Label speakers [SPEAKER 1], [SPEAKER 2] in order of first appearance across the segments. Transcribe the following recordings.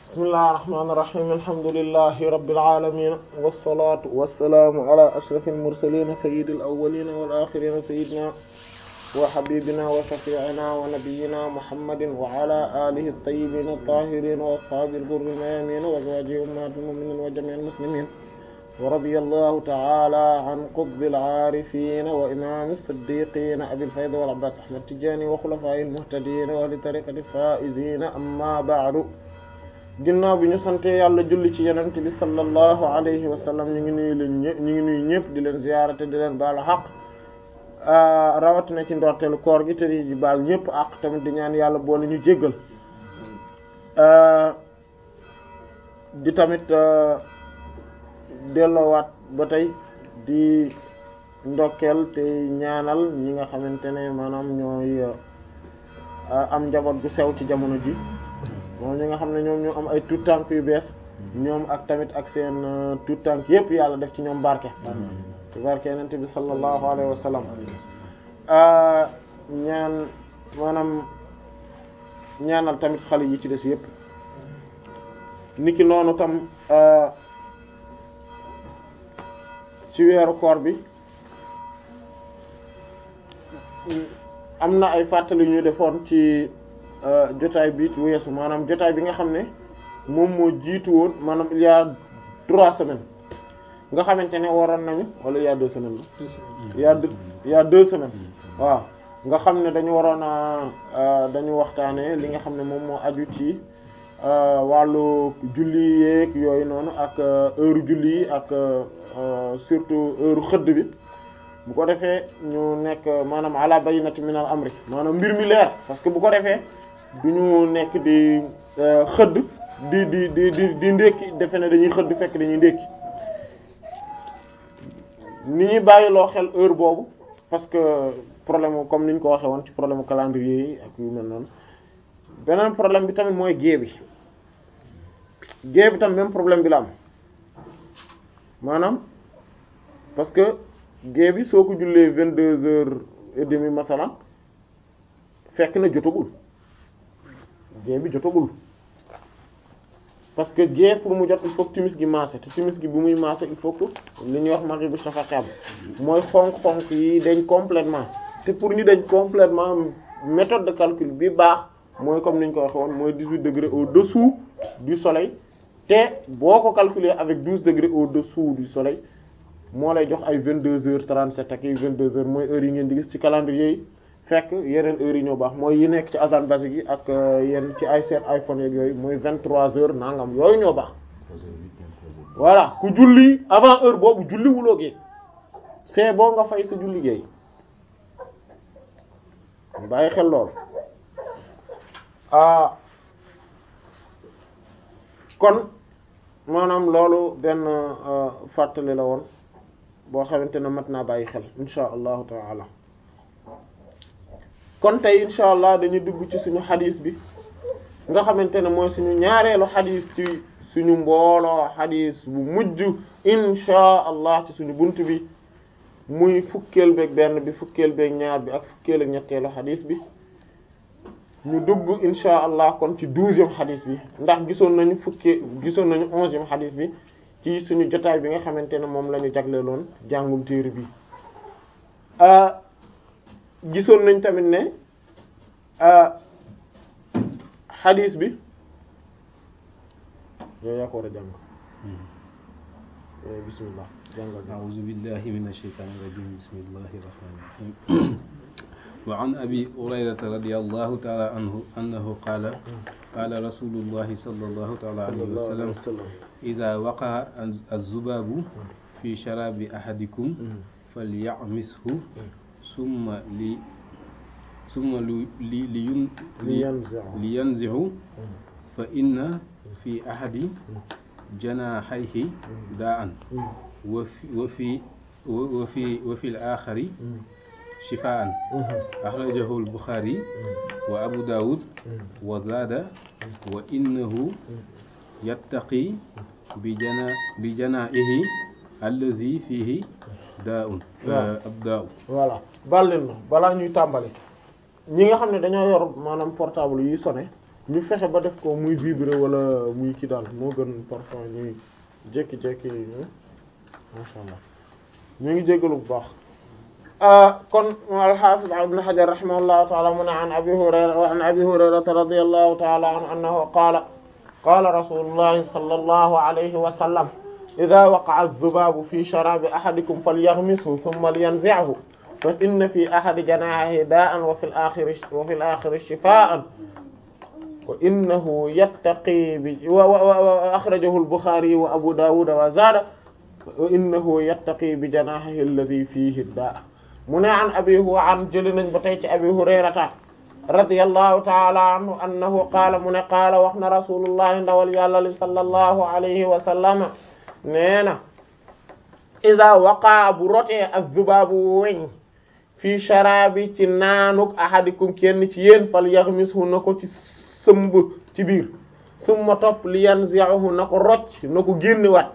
[SPEAKER 1] bismillahir rahmanir rahim alhamdulillahi rabbil alamin wassalatu wassalamu ala ashrafil mursalin sayyidil awwalin wal akhirin sayyidina wa habibina wa shafi'ina wa nabiyyina muhammadin wa ala alihi at-tayyibin at-tahirin wa ashabil ghurril mayamin wa azwajihi ummahatil mu'minin wa jami'il muslimin ورضي الله تعالى عن قطب العارفين وإمام الصديقين أبي الفيض والعباس أحمد التجاني وخلفائه المهتدين وأهل طريقة الفائزين أما بعد ginnaaw bi ñu sante yàlla julli ci yonent bi sallallahu alayhi wa sallam ñu ngi nuyu leen ñëpp ñu ngi nuyu ñëpp di leen ziyaara te di leen baalu xaq rawatina ci ndorteelu koor gi te di baal ñëpp ak tamit di ñaan yàlla boole ñu jéggal di tamit delloowaat ba tey di ndokkeel te ñaanal ñi nga xamante ne maanaam ñooy am njaboot gu sew ci jamono ji moom ñi nga xam ne ñoom ñoo am ay tuut tànk yu bees ñoom ak tamit ak seen tuut tànk yépp yàlla def ci ñoom barke ci barke yenente bi sallallahu alayhi wa sallam ñaan maanaam ñaanal tamit xale yi ci des yépp niki noonu tam ci weeru koor bi am na ay fàttali ñu defoon ci jotaay bi weesu maanaam jotaay bi nga xam ne moom moo jiitu woon maanaam il y a trois semaines nga xamante ne waroon nañu wala il y a deux semaines la il y a deux il y a deux semaines waaw nga xam ne dañu waroon a dañu waxtaanee li nga xam ne moom moo aju ci wàllu julli yeeg yooyu noonu ak heure julli yi ak surtout heure xëdd bi bu ko defee ñu nekk maanaam ala bayyinati min al amri maanaam mbir mi leer parce que bu ko defee du ñu nekk di xëdd di di di di di ndékki defe ne dañuy xëdd fekk dañuy ndékki ni ñuy bàyyiloo xel heure boobu parce que problème comme ni ñu ko waxee woon ci problème calendrier yi ak yu mel noonu beneen problème bi tamit mooy gée bi gée bi tam même problème bi la am maanaam parce que gée bi soo ko jullee vingt deux heures et demie masalan fekk na jotagul gée bi jotagul parce que gée pour mu jot il faut que timis gi maase te timis gi bu muy maase il faut que li ñuy wax maghrib bu shafaqam mooy xonk-xonk yi dañ complètement te pour ñu dañ complètement méthode de calcul bi baax mooy comme ni ñu ko waxee woon mooy dix-huit degrés au-dessous du soleil te boo ko calculer avec douze degrés au-dessous du soleil moo lay jox ay vingt deux heures trente sept ak ay vingt deux heures mooy heures yi ngeen di gis ci calendrier yi fekk yeneen heures yi ñoo baax mooy yi nekk ci azan basique yi ak yenn ci ay seen iPhone yeeg yooyu mooy vingt trois heures nangam yooyu ñoo baax voilà ku julli avant heure boobu julli wuloo gee c'est boo nga fay sa julli géey bàyyi xel lool ah kon maanaam loolu benn fàttali la woon boo xamante ne mat naa bàyyi xel insha allahu taala kon tey insha allah dañuy dugg ci suñu xadis bi nga xamante ne mooy suñu ñaareelu xadis ci suñu mbooloo xadis bu mujj insha allah ci suñu bunt bi muy fukkeel beeg benn bi fukkeel beeg ñaar bi ak fukkeel ak ñetteelu xadis bi ñu dugg insha allah kon ci douzième xadis bi ndax gisoon nañu fukkee gisoon nañu onzième xadis bi ci suñu jotaay bi nga xamante ne moom la ñu jagleeloon jàngum téere bi gisoon nañ tamit ne xadis bi yow yaa ko war a jàng bismillah jàngal
[SPEAKER 2] a'uuzu billahi minash shaytaanir rajiim bismillahir rahmaanir rahiim wa an abi hurayrata radiyallahu ta'ala anhu annahu qaala qaala rasuulullahi sallallahu ta'ala alayhi wa sallam iza waqa'a az-zubaabu fi sharaabi ahadikum falya'mishu summa li summa li li li li yanzi'u fa inna fi ahadi janaahihi daa'an wa fi wa fi wa fi wa fi al-aakhari shifaa'an akhrajahu al-Bukhari wa Abu Dawud wa zaada wa innahu yattaqi bi jana bi janaahihi allazi fihi daa'un ab daa'u
[SPEAKER 1] voilà bal leen ma balaa ñuy tàmbali ñi nga xam ne dañoo yor maanaam portable yi sonné ñu fexe ba def ko muy vibrer wala muy kii daal moo gën parfois ñuy jékki-jékki masha Allah ñu ngi jéggalu bu baax kon al-Hafiz Ibn Hajar rahimahullahu ta'ala mu ne an Abi Hurayra wa an Abi Hurayrata radiyallahu ta'ala anhu annahu qaala qaala rasulullahi sallallahu alayhi wa sallam idha waqa'a adh-dhubabu fi sharabi ahadikum falyaghmishu thumma liyanzi'hu fa inna fi ahadi janahihi daa'an wa fil akhiri wa fil akhiri shifaa'an wa innahu yattaqi bi wa akhrajahu al-Bukhari wa Abu Dawud wa zada wa innahu yattaqi bi janahihi alladhi fihi daa mu ne an abi huwa an jëli nañ ba tey ci abi hurayrata radiyallahu ta'ala anhu annahu qaala mu ne qaala wax na rasulullahi ndawal yàlla li sallallahu alayhi wa sallama nee na iza waqaa bu rotee ak zubaabu weñ fii sharabi ci naanuk ahadikum kenn ci yéen fal yaghmishu na ko ci sëmb ci biir summa topp li yanzi'uhu na ko rocc na ko génnewaat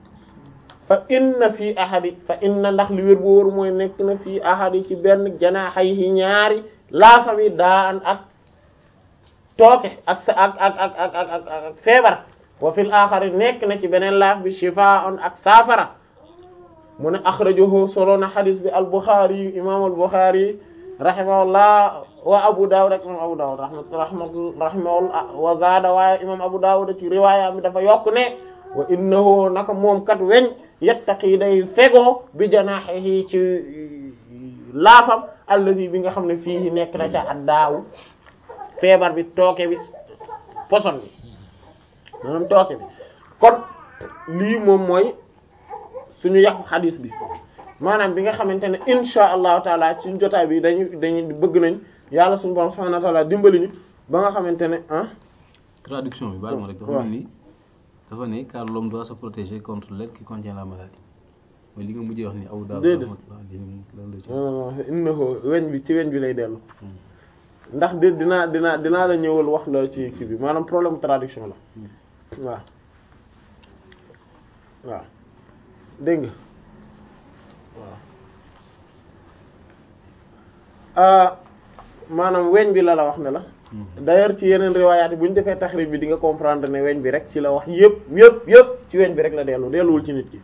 [SPEAKER 1] fa inna fii ahadi fa inna ndax li wér bu wóor mooy nekk na fii ahadi ci benn janaaxayhi ñaari laafami daan ak tooke ak sa ak ak ak ak ak ak feebar wa fil axari nekk na ci beneen laaf bi shifaa'un ak saafara mu ne axrajahu solo na xadis bi al-Bukhari imam al-Bukhari rahimahullah wa Abu Dawud ak imam Abu Dawud rahimahullah wa zaada waaye imam Abu Dawud ci riwaaya mi dafa yokk ne wa innahu naka moom kat weñ yattaqi day fegoo bi janaahihi ci laafam allazi bi nga xam ne fii nekk na ca addaawu feebar bi tooke bi poson bi maanaam tooke bi kon lii moom mooy suñu yàqu xadis bi maanaam bi nga xamante ne insha allahu taala ci jotaay bi dañu dañu bëgg nañ yàlla suñu borom subhanahu wa taala dimbali ñu ba nga xamante ne ah
[SPEAKER 2] traduction bi baal ma rek dafa mel ni dafa ne car l'homme doit se protéger contre l'air qui contient la maladie mooy li nga mujjee wax ni aw daaw
[SPEAKER 1] déedéet
[SPEAKER 2] lan la ci
[SPEAKER 1] innahu weñ bi ci weñ bi lay dellu ndax di dinaa dinaa dinaa la ñëwal wax la ci kii bi maanaam problème traduction la waaw waaw dégg nga waaw maanaam weñ bi la la wax ne la d'ailleurs ci yeneen riwaayaat yi bu ñu defee taxrib bi di nga comprendre ne weñ bi rek ci la wax yëpp yëpp yëpp ci weñ bi rek la dellu delluwul ci nit ki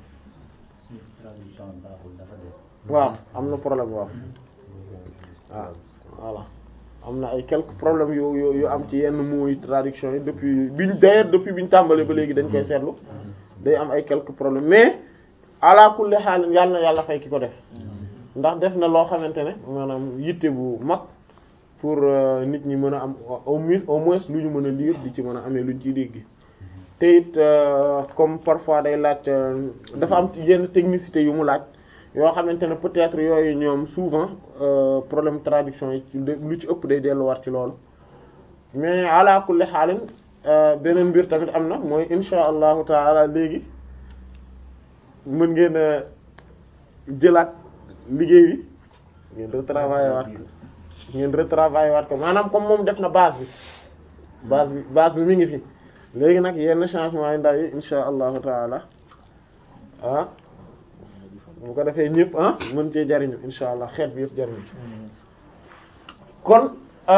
[SPEAKER 1] waaw am na problème waaw waaw voilà am na ay quelques problèmes yu yu yu am ci yenn mooy traduction yi depuis biñ d'ailleurs depuis biñ tàmbalee ba léegi dañ koy seetlu day am ay quelques problèmes mais ala kulli xaal yàlla na yàlla fay ki ko def ndax def na loo xamante ne maanaam yitte bu mag pour nit ñi mën a am au moins au moins lu ñu mën a lire di ci mën a amee luñ ciy dégg te it comme parfois day laaj dafa am yenn technicité yu mu laaj yoo xamante ne peut-être yooyu ñoom souvent problème traduction yi lu ci ëpp day delluwaat ci loolu mais ala kulli xaalin beneen mbir tamit am na mooy insha allahu taala léegi mën ngeen a jëlaat liggéey bi ngeen retravailler waat ko ngeen retravailler waat ko maanaam comme moom def na base bi base bi base bi mi ngi fi léegi nag yenn changement yi ndaw yi insha allahu taala ah bu ko defee ñëpp ah mën cee jariñu insha allah xeet bi yëpp jariñu kon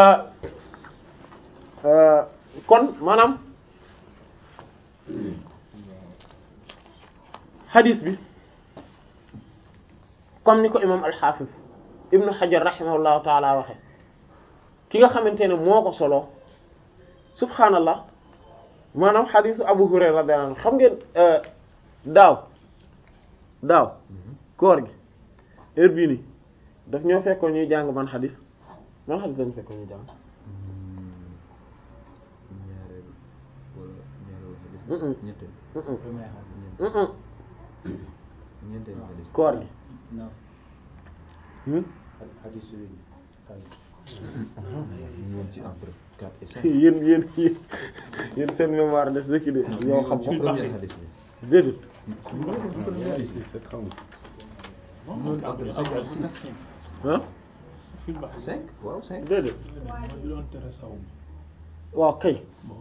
[SPEAKER 1] kon maanaam hadis bi comme ni ko imam al-Hafiz ibnu Hajar rahimahullahu taala waxe ki nga xamante ne moo ko solo subhaanallah maanaam hadisu Abu Hurayra radiyallahu anhu xam ngeen daaw daaw koor gi heure bii nii daf ñoo fekkoon ñuy jàng man xadis man xadis dañu fekkoon ñuy jàng koor gi yéen yéen yéen seen mémoire des na ci de yow xam nga déedéet ah
[SPEAKER 2] cinq waaw cinq
[SPEAKER 1] déedéet waaw kay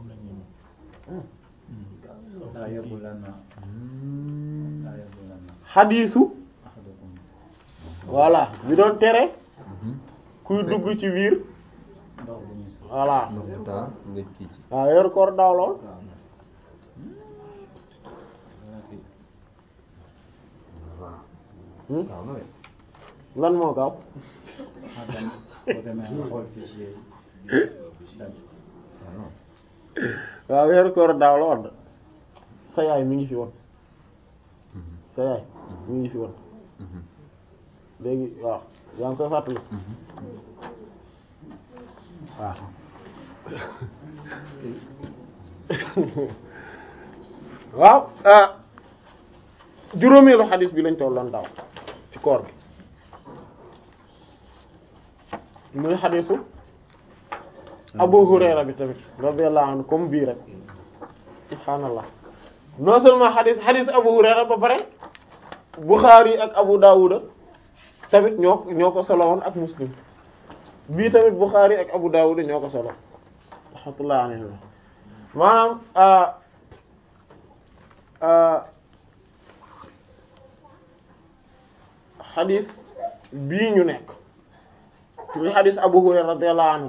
[SPEAKER 1] xadiisu voilà bi doon tere kuy dugg ci biir voilà
[SPEAKER 3] ndox mu taa nga kii ci
[SPEAKER 1] waaw weeru koor daaw lool Hmm?
[SPEAKER 3] waaw na de
[SPEAKER 1] lan moo gaaw
[SPEAKER 3] waaw non
[SPEAKER 1] waaw weeru koor daaw la woon sa yaay mi ngi fi woon sa yaay mi ngi fi woon léegi waaw yaa ngi koy fàttali waaw waaw ah juróomeelu xadis bi lañ tolloon daaw ci koor gi muy xadisu Abu Hurayra bi tamit radiyallahu anhu comme bii rek subhaanallah non seulement xadis xadis Abu Hurayra ba pare Bukhari ak Abu Dawuda tamit ñoo ñoo ko solo woon ak Muslim bii tamit Bukhari ak Abu Dawuda ñoo ko solo rahmatullahi alayhi maanaam ah ah xadis bii ñu nekk muy xadis Abu Hurayra radiyallahu anhu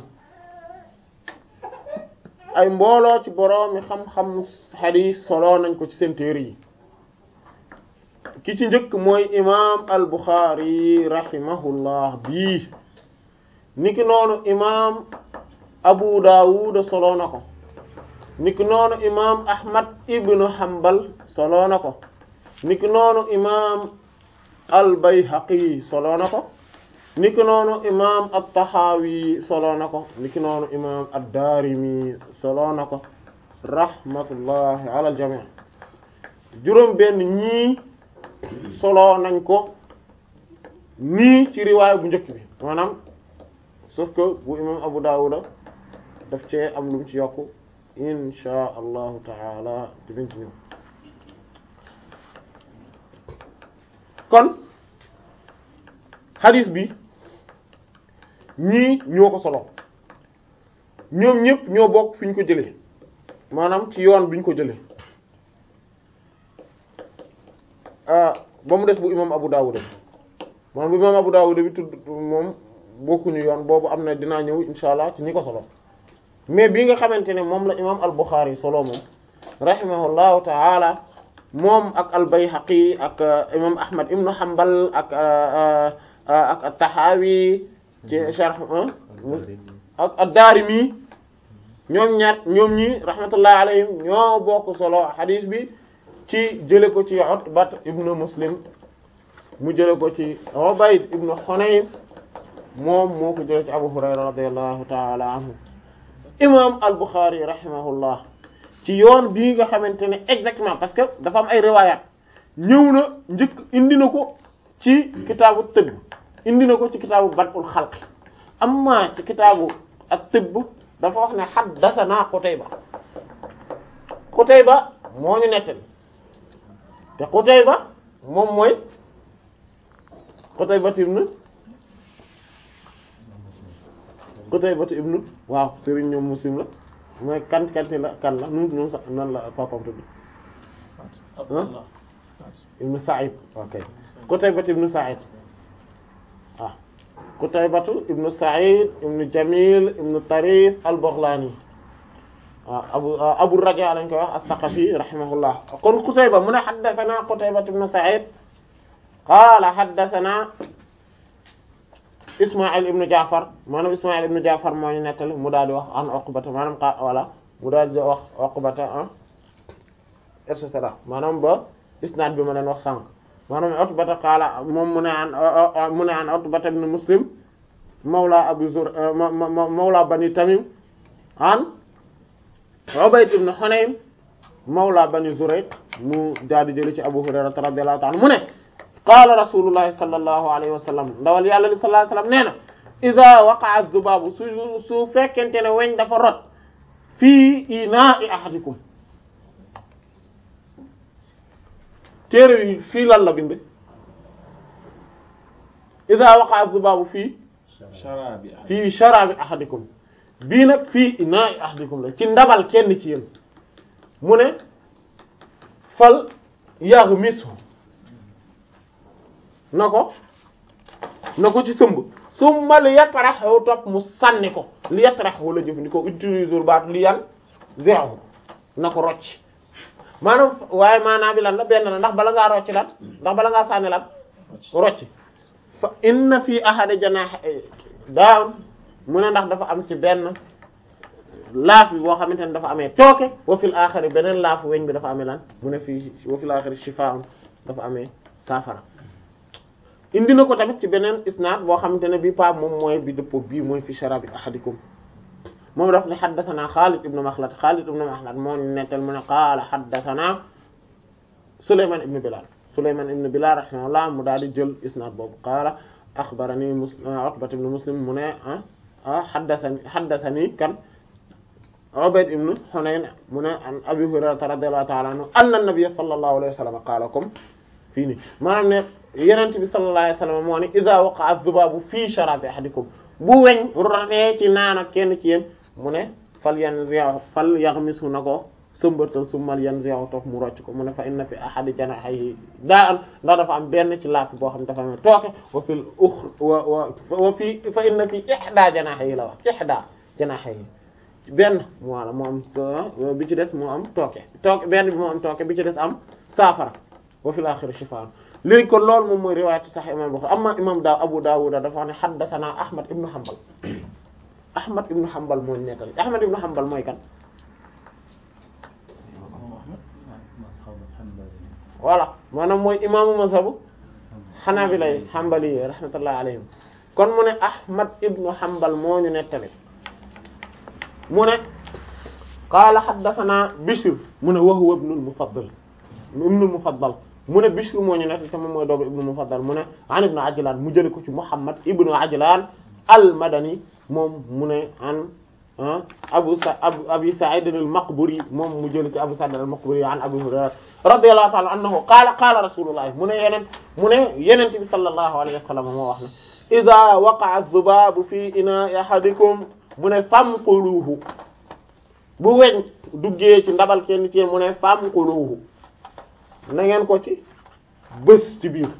[SPEAKER 1] ay mbooloo ci boroomi xam-xam xadis solo nañ ko ci seen téere yi ki ci njëkk mooy imaam al Bukhari rahimahullah bii niki noonu imaam Abu Dawud solo na ko niki noonu imaam Ahmad ibn Hanbal solo na ko niki noonu imaam al Bayhaqi solo na ko niki noonu imaam at-Tahawi solo na ko niki noonu imaam ad-Darimi solo na ko rahmatullahi ala al-jami' juróom benn ñii solo nañ ko nii ci riwaay bu njëkk bi maanaam sauf que bu imaam Abu Dawud daf cee am lu mu ci yokku insha allahu taala dinañ ci ñëw kon hadis bi ñii ñoo ko solo ñoom ñëpp ñoo bokk fi ñu ko jëlee maanaam ci yoon bi ñu ko jëlee ah ba mu des bu imam Abu Dawud maanaam bu imam Abu Dawud bi tudd moom bokkuñu yoon boobu am na dinaa ñëw insha allah ci ñi ko solo mais bi nga xamante ne moom la imam al-Bukhari solo moom rahimahullahu ta'ala moom ak al-Bayhaqi ak imam Ahmad ibn Hanbal ak ak at-Tahawi ci sharh ak ad-Darimi ñoom ñaar ñoom ñi rahmatullahi alayhim ñoo bokk solo hadith bi ci jële ko ci Utbat ibn Muslim mu jële ko ci Ubayd ibn Hunayn moom moo ko jële ci Abu Hurayra radiyallahu ta'ala anhu imam al-Bukhari rahimahullah ci yoon bii nga xamante ne exactement parce que dafa am ay riwayat ñëw na njëkk indi na ko ci kitaabu tëbb indi na ko ci kitaabu bad'ul xalq amma ci kitaabu ak tëbb dafa wax ne haddathana Qutayba Qutayba moo ñu nettali te Qutayba moom mooy Qutayba ibn Qutayba ibn waaw Serigne ñoom Muslim la mooy kan kanti la kan la nu nu sax nan la papam tudd ah ibn Sa'id ok Qutayba ibn Sa'id waaw Qutayba ibn Sa'id ibn Jamil ibn Tarif al-Baghlani waaw abu Abu Raja lañ koy wax as-Saqafi rahimahullah kon Qutayba mu ne haddathana Qutayba ibn Sa'id qala haddathana Ismaïl ibn Ja'far maanaam Ismaïl ibn Ja'far moo ñu nettali mu daal di wax an Uqbata maanaam xa voilà mu daal di wax Uqbata ah et cetera maanaam ba isnaad bi ma leen wax sànq maanaam Utbata qaala moom mu ne an mu ne an Utbata ibn Muslim mawla Abu Zur mawla Bani Tamim an Ubayd ibn Hunaym mawla Bani Zurayq mu daal di jëli ci Abu Hurayra radiyallahu ta'ala mu ne qaala rasulullahi sallallahu alayhi wa sallam ndawal yàlla li sallallahu alayhi wa sallam nee na ida waqa'a dhubaabu su su fekkente ne weñ dafa rot fii inaa'i ahadikum téere yi fii lan la bind ida waqa'a dhubaabu fii fii sharabi ahadikum bii nag fii inaa'i ahadikum la ci ndabal kenn ci yéen mu ne fal yaghmisu na ko na ko ci sëmb summa li yatrahu topp mu sànni ko li yatrahu la jëfandikoo utiliser baatu li yan zéro na ko rocc maanaam waaye maanaam bi lan la benn la ndax bala ngaa rocc lan ndax bala ngaa sànni lan rocc fa inna fi ahadi janaahi daaw mu ne ndax dafa am ci benn laaf bi boo xamante ne dafa amee tooke wa fil aaxari beneen laafu weñ bi dafa amee lan mu ne fii wa fil aaxari shifaa'un dafa amee saafara indi na ko tamit ci beneen isnaad boo xamante ne bii pa moom mooy bi dëppoo bii mooy fi sharabi ahadikum moom daf ne xaddasanaa Xaalid ibn Maxlad Xaalid ibn Maxlad moo nettal mu ne qaala xaddasanaa Souleymane ibn Bilal Souleymane ibn Bilal rahimahullah mu daal di jël isnaad boobu qaala axbarani Muslim Utbat ibn Muslim mu ne ah xaddasani xaddasani kan Ubayd ibn Hunayn mu ne an Abi Hurayrata radiyallahu ta'ala anhu anna nabiyya sallallahu alayhi wa sallam qaala comme fii nii maanaam ne Yonent bi sallallahu alayhi wa sallam moo ne idha waqa'a adh-dhubabu fii sharabi ahadikum bu weñ rafee ci naan ak kenn ci yéen mu ne fal yanzi'hu fal yaghmisu na ko sëmbatal summal yanzi'hu toog mu rocc ko mu ne fa inna fi ahadi janahihi daa'an ndax dafa am benn ci laaf boo xam ne dafa am tooke wa fil ukhra wa wa wa fi fa inna fi ihda janahihi la wax ihda janahihi benn voilà moo am bi ci des moo am tooke tooke benn bi moo am tooke bi ci des am saafara wa fil akhir shifaa léegi kon loolu moom mooy riwaayat Sahih imam Bukhari amma imam daaw Abu Dawud dafa wax ne haddathana Ahmad ibn Hanbal Ahmad ibn Hanbal mooy nettali Ahmad ibn Hanbal mooy kan voilà maanaam mooy imaamu mazhabu Hanabila Hanbali yi rahmatullahi alayhim kon mu ne Ahmad ibn Hanbal moo ñu nettali mu ne qaala haddathana Bishr mu ne wa huwa ibnul Mufaddal ibnul Mufaddal mu ne Bishr moo ñu nettali te moom mooy doomu ibnu Mufaddal mu ne an ibnu Ajlan mu jële ko ci Muhammad ibnu Ajlan al-Madani moom mu ne an Abu Sa Abi Sa'id al-Maqburi moom mu jële ci Abu Sa'id al-Maqburi an Abu Hurayra radiyallahu ta'ala anhu qaala qaala rasulullah mu ne yeneen mu ne yeneen bi sallallahu alayhi wa sallam moo wax ne idha waqa'a adh-dhubabu fi ina'i ahadikum mu ne famquluhu bu weñ duggee ci ndabal kenn ci mu ne famquluhu na ngeen ko ci bës ci biir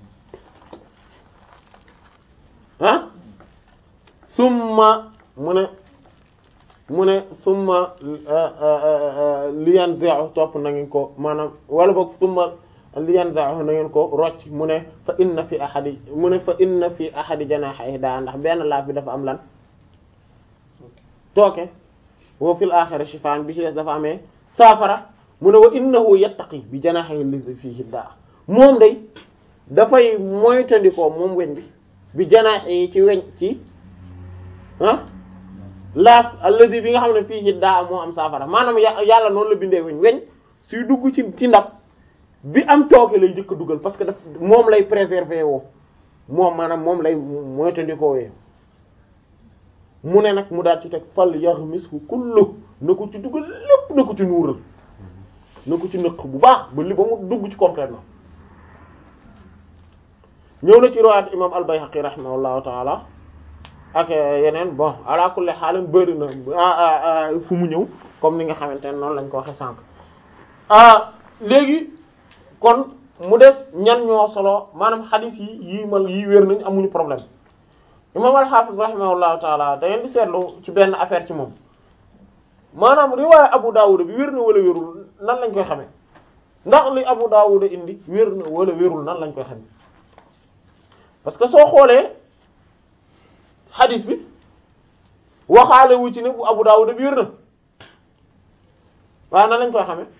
[SPEAKER 1] ah summa mu ne mu ne summa liyan zeu topp na ngeen ko maanaam wala boog summa liyan zeu na ngeen ko rocc mu ne fa inna fi ahadi mu ne fa inna fi ahadi janahihi daa ndax benn laaf bi dafa am lan tooke wa fil akhirati shifaan bi ci des dafa amee saafara mu ne wa innahu yattaqi bi janahihi li fihi daa moom day dafay moytandikoo moom weñ bi bi janahihi ci weñ ci ah laaf alladi bi nga xam ne fihi daa moo am saafara maanaam yàlla noonu la bindee weñ weñ suy dugg ci ci ndab bi am tooke lay jëkk dugal parce que daf moom lay préserver woo moom maanaam moom lay moytandikoo wee mu ne nag mu daal ci teg fal yaghmishu kullu na ko ci dugal lépp na ko ci nuural na ko ci nëq bu baax ba li ba mu dugg ci complètement ñëw na ci riwaayat imam al-Bayhaqi rahimahullahu taala ak yeneen bon ala kulli xaalim bëri na fu mu ñëw comme ni nga xamante ne noonu lañ ko waxe sànq léegi kon mu des ñan ñoo solo maanaam xadiis yi yii mal yii wér nañ amuñu problème imam al-Hafiz rahimahullahu taala da ngeen di seetlu ci benn affaire ci moom maanaam riwaaya Abu Dawud bi wér na wala wérul nan lañ koy xamee ndax li Abu Dawud indi wér na wala wérul nan lañ koy xamee parce que soo xoolee xadis bi waxaale wu ci ne bu Abu Dawud bi wér na waaye nan lañ koy xamee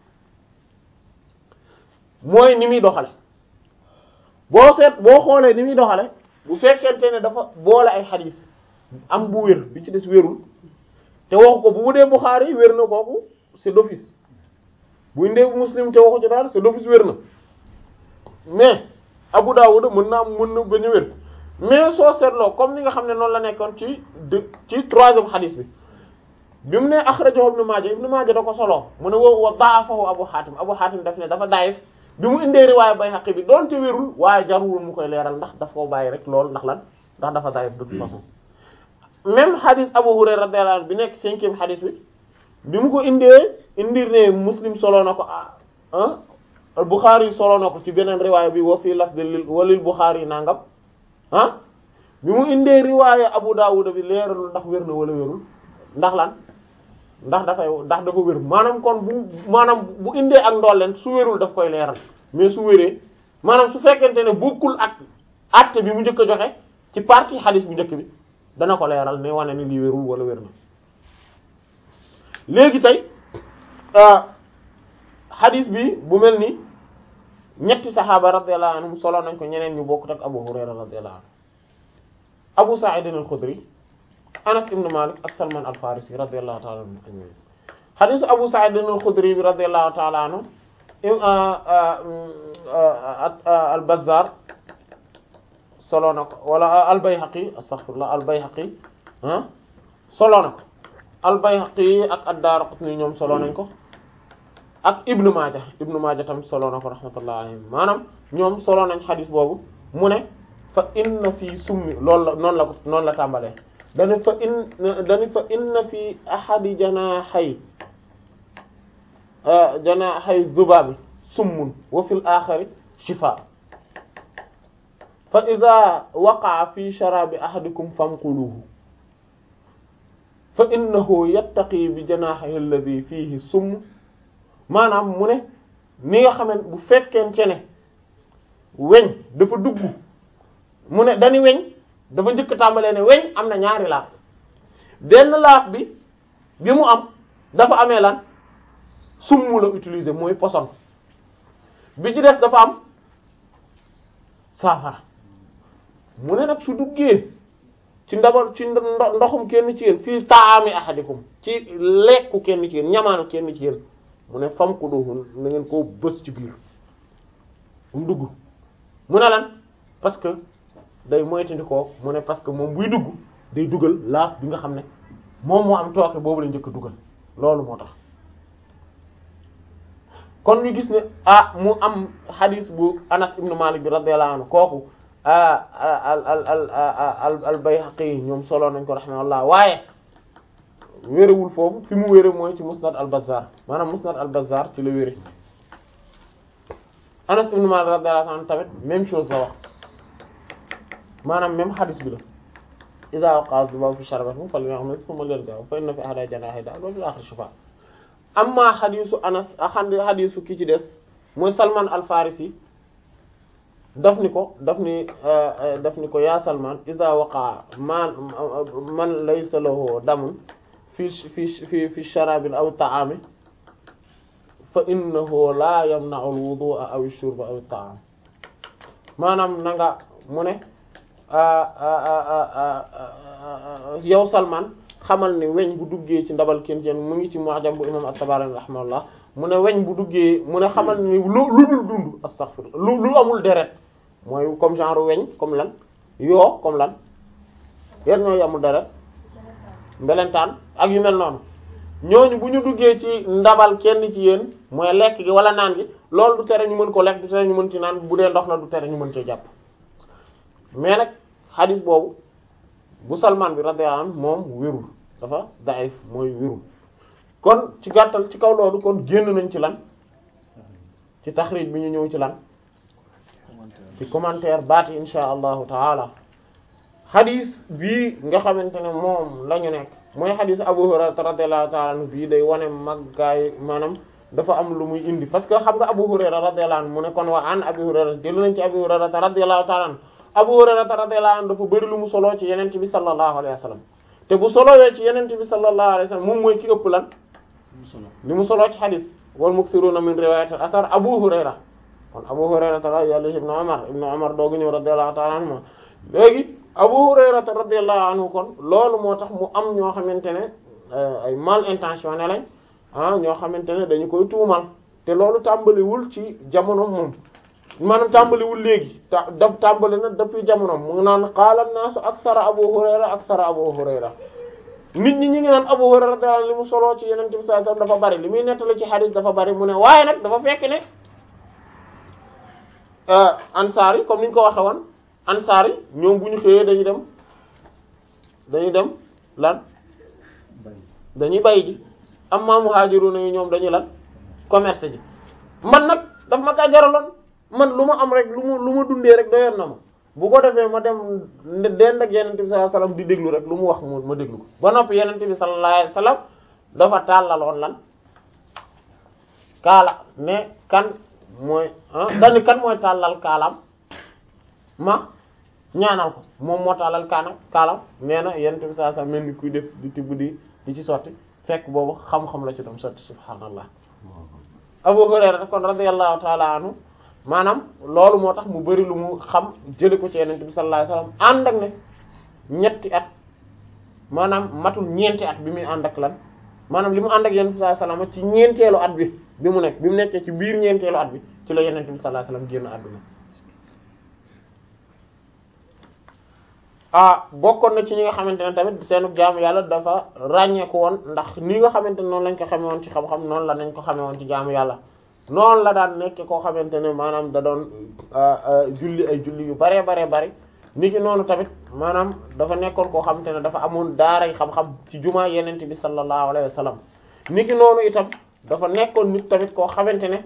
[SPEAKER 1] mooy ni muy doxale boo seet boo xoolee ni muy doxale bu fekkente ne dafa boole ay xadis am bu wér bi ci des wérul te waxu ko bu dee Bukhari wér na kooku c'est d'office bu indee Muslim te waxu ci daal c'est d'office wér na mais Abu Dawud mën na am mën na bañ a wér mais soo seetloo comme ni nga xam ne noonu la nekkoon ci de ci troisième xadis bi bi mu ne akhrajahu Ibn Maaja Ibn Maaja da ko solo mu ne wa wa da'afahu Abu Hatim Abu Hatim daf ne dafa daayif bi mu indee riwaaya Bayhaqi bi doonte wérul waaye jarul mu koy leeral ndax daf koo bàyyi rek loolu ndax lan ndax dafa daayif de toute façon même xadis Abu Hurayra radiyallahu anhu bi nekk cinquième xadis bi bi mu ko indee indir ne Muslim solo na ko ah Bukhari solo na ko ci beneen riwaaya bi wa fii lafdil walil Bukhari nangam ah bi mu indee riwaaya Abu Dawud bi leeralul ndax wér na wala wérul ndax lan ndax dafay ndax dafa wér maanaam kon bu maanaam bu indee ak ndolleen su wérul daf koy leeral mais su wéree maanaam su fekkente ne bokkul ak acte bi mu njëkk a joxe ci partie xadis bu njëkk bi dana ko leeral ne wane ni lii wérul wala wér na léegi tey xadis bi bu mel ni ñetti saxaaba radiyallahu anhum solo nañ ko ñeneen ñu bokkut ak Abu Hurayra radiyallahu anhu Abu Sa'id al-Khudri Anas ibn Malik ak Salman al-Farisi radiyallahu ta'ala anhu ajma'in xadisu Abu Sa'id al-Khudri bi radiyallahu ta'ala anhu al-Bazzar solo na ko wala al-Bayhaqi astaghfirullah al-Bayhaqi ah solo na ko al-Bayhaqi ak ad-Daraqutni ñoom solo nañ ko ak Ibn Maaja Ibn Maaja tamit solo na ko rahmatullah alayhim maanaam ñoom solo nañ xadis boobu mu ne fa inna fi summi loolu la noonu la ko noonu la tàmbalee dani fa in dani fa inna fi ahadi janahay janahay zubabi summun wa fil axari shifa fa ida waqaa fi sharabi ahadikum fanquluhu fa innahu yattaqi bi janahihi alladhi fihi summ maanaam mu ne ni nga xamante bu fekkente ne weñ dafa dugg mu ne dañu weñ dafa njëkk tàmbalee ne weñ am na ñaari laaf benn laaf bi bi mu am dafa amee lan summ la utiliser mooy poson bi ci des dafa am saafara mu ne nag su duggee ci ndabal ci ndoxum kenn ci yéen fii taami ahadikum ci lekku kenn ci yéen ñamaanu kenn ci yéen mu ne fam ko doohul na ngeen koo bës ci biir mu dugg mu ne lan parce que day moytandikoo mu ne parce que moom buy dugg day dugal laaf bi nga xam ne moom moo am tooke boobu la njëkk a dugal loolu moo tax kon ñu gis ne ah mu am hadis bu Anas ibn Malik bi radiyallahu anhu kooku al al al al al Bayhaqi ñoom solo nañ ko rahimahullah waaye wérewul foofu fi mu wére mooy ci Musnad al Bazzar maanaam Musnad al Bazzar ci la wére Anas ibn Malik radiyallahu anhu tamit même chose la wax maanaam même hadis bi la iza waqa'a dhubabu fi sharbatikum falyughmir thumma liyalqahu fa inna fi ahadi janahi da'a wa fil akhir shifa amma hadisu Anas axand hadisu ki ci des mooy Salman al Farisi daf ni ko daf ni daf ni ko yaa Salman iza waqa'a man man laysa lahu damun fi fi fi fi sharabin aw ta'amin fa innahu la yamna'u al-wudu'a aw ash-shurba aw at-ta'am maanaam na nga mu ne yow Salman xamal ne weñ bu duggee ci ndabal kenn kenn mu ngi ci mu'jam bu imam at-Tabarani rahimahullah mu ne weñ bu duggee mu ne xamal ne lu lu dul dund astaghfirullah lu lu amul deret mooy comme genre weñ comme lan yoo comme lan yan ñooy amul deret mbelentaan ak yu mel noonu ñooñu bu ñu duggee ci ndabal kenn ci yéen mooy lekk gi wala naan gi loolu du tere ñu mën ko lekk du tere ñu mën ci naan bu dee ndox la du tere ñu mën cee jàpp mais nag xadis boobu bu Salman bi radiyallahu anhu moom wérul dafa daif mooy wérul kon ci gàttal ci kaw loolu kon génn nañ ci lan ci taxrij bi ñu ñëw ci lan ci commentaire baati insha allahu taala xadis bii nga xamante ne moom la ñu nekk mooy xadis Abu Hurayra radiyallahu ta'ala anhu bii day wane maggaay maanaam dafa am lu muy indi parce que xam nga Abu Hurayra radiyallahu anhu mu ne kon wa an Abu Hurayra jël nañ ci Abu Hurayra radiyallahu ta'ala anhu Abu Hurayra radiyallahu anhu dafa bëri lu mu soloo ci yenente bi sallallahu alayhi wa sallam te bu solowee ci yenente bi sallallahu alayhi wa sallam moom mooy ki ëpp lan li mu soloo ci xadis wal mukthiruna min riwayat al athar Abu Hurayra kon Abu Hurayra radiyallahu ibn Umar ibn Umar doogu ñëw radiyallahu ta'ala anhu léegi Abu Hurayra radiyallahu anhu kon loolu moo tax mu am ñoo xamante ne ay mal intentionné lañ ah ñoo xamante ne dañu koy tuumal te loolu tàmbaliwul ci jamono moom maanaam tàmbaliwul léegi ta daf tàmbali na depuis jamono mu ngi naan qaala naasu aksara Abu Hurayra aksara Abu Hurayra nit ñi ñi ngi naan Abu Hurayra radiyallahu li mu soloo ci Yonent bi sallallahu alayhi wasallam dafa bari li muy nettali ci hadith dafa bari mu ne waaye nag dafa fekk ne ansaar yi comme ni ñu ko waxe woon ansaar yi ñoom bu ñu xëyee dañuy dem dañuy dem lan dañuy bay ji amma muhajiruna yi ñoom dañuy lan commerce ji man nag daf ma kaa jaraloon man lu ma am rek lu ma lu ma dundee rek doyoon na ma bu ko defee ma dem dend ak yenente bi sallallahu alayhi wasallam di déglu rek lu mu wax mu ma déglu ko ba noppi yenente bi sallallahu alayhi wasallam dafa tàllaloon lan kaala ne kan mooy ah dani kan mooy tàllal kaalam ma ñaanal ko moom moo tàllal kaanam kaalam nee na yenente bi sallallahu alayhi wasallam mel ni kuy def di tibb di di ci sotti fekk boobu xam-xam la ci doon sotti subhaanallah Abu Hurayra kon radiyallahu ta'ala anhu maanaam loolu moo tax mu bari lu mu xam jële ko ci yenente bi sallallahu alayhi wasallam ànd ak ne ñetti at maanaam matul ñeenti at bi muy ànd ak lan maanaam li mu ànd ak yenente bi sallallahu alayhi wasallam ci ñeenteelu at bi bi mu nekk bi mu nekkee ci biir ñeenteelu at bi ci la yenente bi sallallahu alayhi wasallam génn àdduna ah bokkoon na ci ñi nga xamante ne tamit seenu jaamu yàlla dafa ràññeeku woon ndax ni nga xamante ne noonu lañ ko xame woon ci xam-xam noonu la nañ ko xame woon ci jaamu yàlla noonu la daan nekke koo xamante ne maanaam da doon julli ay julli yu baree baree bari ni ki noonu tamit maanaam dafa nekkoon koo xamante ne dafa amoon daaray xam-xam ci jumaa yenente bi sallallahu alayhi wa sallam ni ki noonu itam dafa nekkoon nit tamit koo xamante ne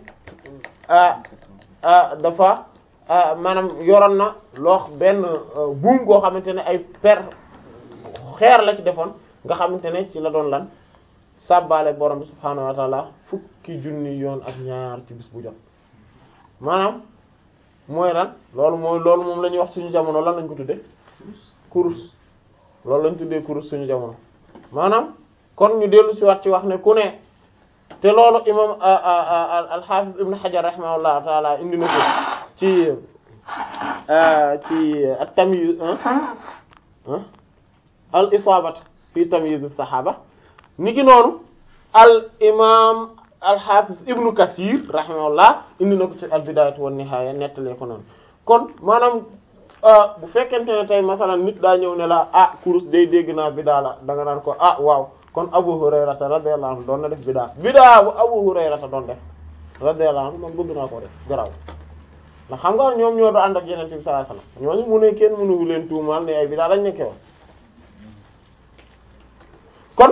[SPEAKER 1] dafa maanaam yoroon na loo benn buum goo xamante ne ay per xeer la ci defoon nga xamante ne ci la doon lan sàbbaale borom bi subhaanahu wa taala fukki junni yoon ak ñaar ci bis bu jot maanaam mooy lan loolu mooy loolu moom la ñuy wax suñu jamono lan lañ ko tuddee kurus loolu lañ tuddee kurus suñu jamono maanaam kon ñu dellu si waat ci wax ne ku ne te loolu imam al-Hafiz ibn Hajar rahimahullahu taala indi na ko ci ci at-Tamyiz al isaabat fi tamyiz as-sahaba niki noonu al imam al hafiz ibnu Kathir rahimahullah indi na ko ci al bidayatu wan nihaya nettalee ko noonu kon maanaam bu fekkente ne tey masalan nit daa ñëw ne la ah kurus day dégg naa bidaa la da nga naan ko ah waaw kon Abu Hurayrata radiyallahu anhu doon na def bidaa bidaa bu Abu Hurayrata doon def radiyallahu anhu man bëgg naa koo def garaaw ndax xam nga ñoom ñoo do ànd ak yeneen bi sallallahu alayhi wasallam ñooñu mu ne kenn mënuwu leen tuumaal ne ay bidaa lañ nekke woon kon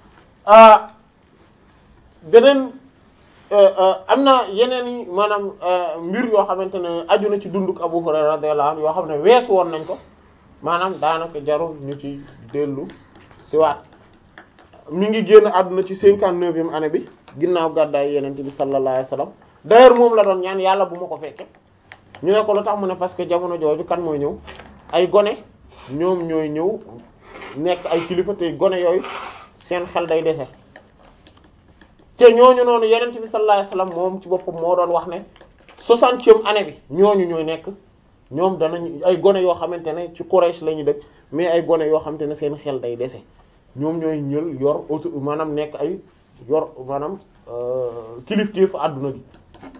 [SPEAKER 1] beneen am na yeneen yi maanaam mbir yoo xamante ne aju na ci dunduk Abu Hurayra radiyallahu anhu yoo xam ne weesu woon nañ ko maanaam daanaka jarul ñu ci dellu si waat mi ngi génn àdduna ci cinquante-neuvième année bi ginnaaw gàddaay yeneen bi sallallahu alayhi wasallam d'ailleurs moom la doon ñaan yàlla bu ma ko fekke ñu ne ko lu tax mu ne parce que jamono jooju kan mooy ñëw ay gone ñoom ñooy ñëw nekk ay kilifa te gone yooyu seen xel day dese te ñooñu noonu yeneen bi sallallahu alayhi wasallam moom ci boppam moo doon wax ne soixantième année bi ñooñu ñooy nekk ñoom danañ ay gone yoo xamante ne ci Quraysh la ñu dëkk mais ay gone yoo xamante ne seen xel day dese ñoom ñooy ñël yor auto maanaam nekk ay yor maanaam kilifteef àdduna bi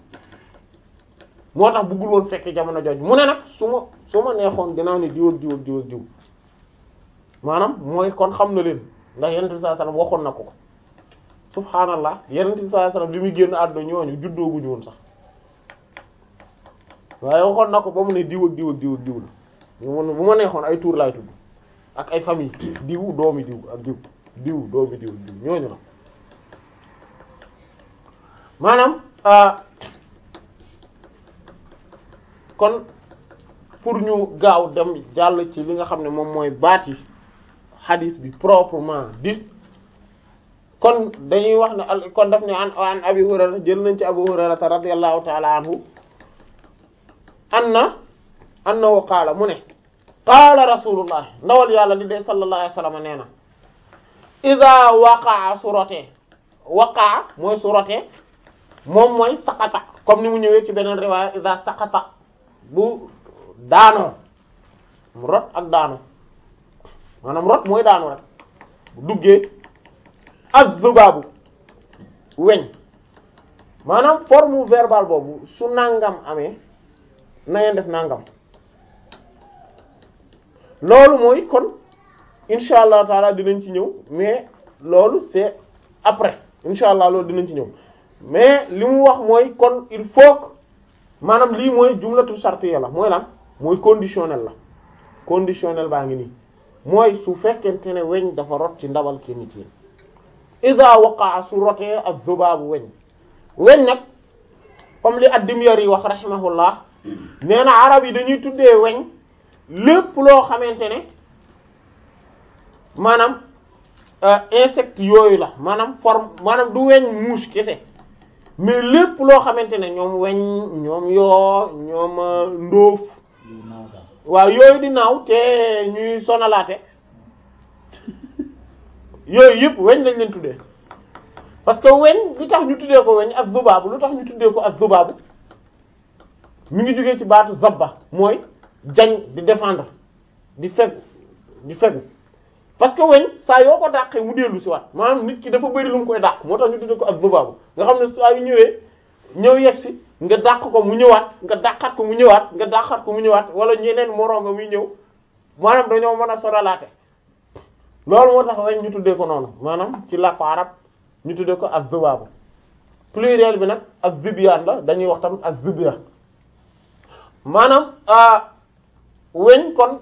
[SPEAKER 1] moo tax bëggul woon fekk jamono jooju mu ne nag su ma su ma neexoon dinaa ne diw ak diw ak diw ak diw maanaam mooy kon xam na leen ndax yenent bi sallallahu alayhi wasallam waxoon na ko ko subhaanallah yenent bi sallallahu alayhi wasallam li muy génn àdduna ñooñu juddooguñu woon sax waaye waxoon na ko ba mu ne diw ak diw ak diw ak diw la bu ma neexoon ay tuur laay tudd ak ay famille diw doomi diw ak diw diw doomi diw ak diw ñooñu la maanaam kon pour ñu gaaw dem jàll ci li nga xam ne moom mooy baat yi hadith bi proprement dit kon dañuy wax ne al kon daf ne an an abi hurayra jël nañ ci abu hurayrata radiyallahu ta'ala anhu anna annahu qaala mu ne qaala rasulullah ndawal yàlla li dee sallallahu alayhi wasallam nee na ida waqaa su rotee waqaa mooy su rotee moom mooy saqata comme ni mu ñëwee ci beneen riwaaya ida saqata bu daanoo rot ak daanu maanaam rot mooy daanu rek bu duggee az-zubaabu weñ maanaam forme verbale boobu su nangam amee na ngeen def nangam loolu mooy kon insha allah taala dinañ ci ñëw mais loolu c'est après insha allah loolu dinañ ci ñëw mais li mu wax mooy kon il faut que maanaam lii mooy jumlatu shartiyya la mooy lan mooy conditionnel la conditionnel baa ngi nii mooy su fekkente ne weñ dafa rot ci ndabal ki nit yi iza waqa'a su rotee ak zubaabu weñ weñ nag comme li ad-Dimyari wax rahimahullah nee na arab yi dañuy tuddee weñ lépp loo xamante ne maanaam insecte yooyu la maanaam forme maanaam du weñ mouche kese mais lépp loo xamante ne ñoom weñ ñoom yoo ñoom ndóof waaw yooyu di naaw te ñuy sonalaate yooyu yëpp weñ lañ leen tuddee parce que weñ lu tax ñu tuddee ko weñ ak zubaabu lu tax ñu tuddee ko ak zubaabu mi ngi jógee ci baatu zabba mooy jañ di défendre di fegu di fegu parce que weñ saa yoo ko dàqee mu dellu si waat maanaam nit ki dafa bëri lu mu koy dàq moo tax ñu tuddee ko ak zubaabu nga xam ne saa yu ñëwee ñëw yegg si nga dàq ko mu ñëwaat nga dàqaat ko mu ñëwaat nga dàqaat ko mu ñëwaat wala ñeneen moroom nga muy ñëw maanaam dañoo mën a soralaate loolu moo tax weñ ñu tuddee ko noonu maanaam ci làkku arab ñu tuddee ko ak zubaabu pluriel bi nag ak zibiyaan la dañuy wax tamit ak zibiya maanaam weñ kon